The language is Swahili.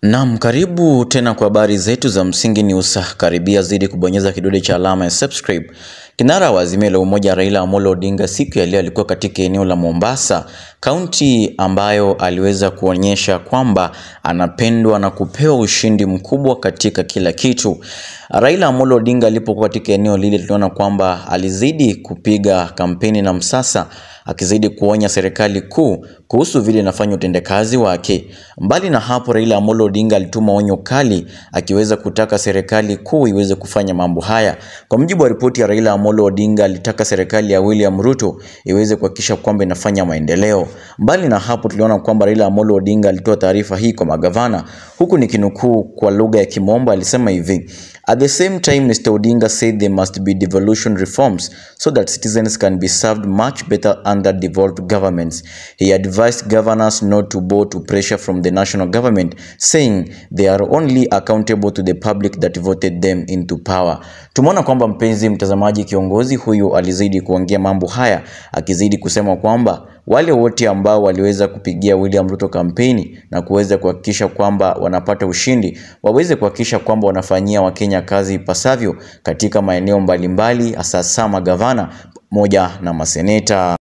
Naam, karibu tena kwa habari zetu za Msingi News. Karibia zidi kubonyeza kidole cha alama ya subscribe. Kinara wa Azimio la Umoja Raila Amolo Odinga siku ya leo alikuwa katika eneo la Mombasa, kaunti ambayo aliweza kuonyesha kwamba anapendwa na kupewa ushindi mkubwa katika kila kitu. Raila Amolo Odinga alipokuwa katika eneo lile, tuliona kwamba alizidi kupiga kampeni na msasa akizidi kuonya serikali kuu kuhusu vile inafanya utendakazi wake. Mbali na hapo, Raila Amolo Odinga alituma onyo kali akiweza kutaka serikali kuu iweze kufanya mambo haya. Kwa mujibu wa ripoti ya Raila Amolo Odinga, alitaka serikali ya William Ruto iweze kuhakikisha kwamba inafanya maendeleo. Mbali na hapo, tuliona kwamba Raila Amolo Odinga alitoa taarifa hii kwa magavana, huku nikinukuu kwa lugha ya Kimombo, alisema hivi: At the same time, Mr. Odinga said there must be devolution reforms so that citizens can be served much better under devolved governments. He advised governors not to bow to pressure from the national government, saying they are only accountable to the public that voted them into power. Tumeona kwamba mpenzi mtazamaji, kiongozi huyu alizidi kuongea mambo haya akizidi kusema kwamba wale wote ambao waliweza kupigia William Ruto kampeni na kuweza kuhakikisha kwamba wanapata ushindi waweze kuhakikisha kwamba wanafanyia Wakenya kazi ipasavyo katika maeneo mbalimbali, hasa magavana moja na maseneta.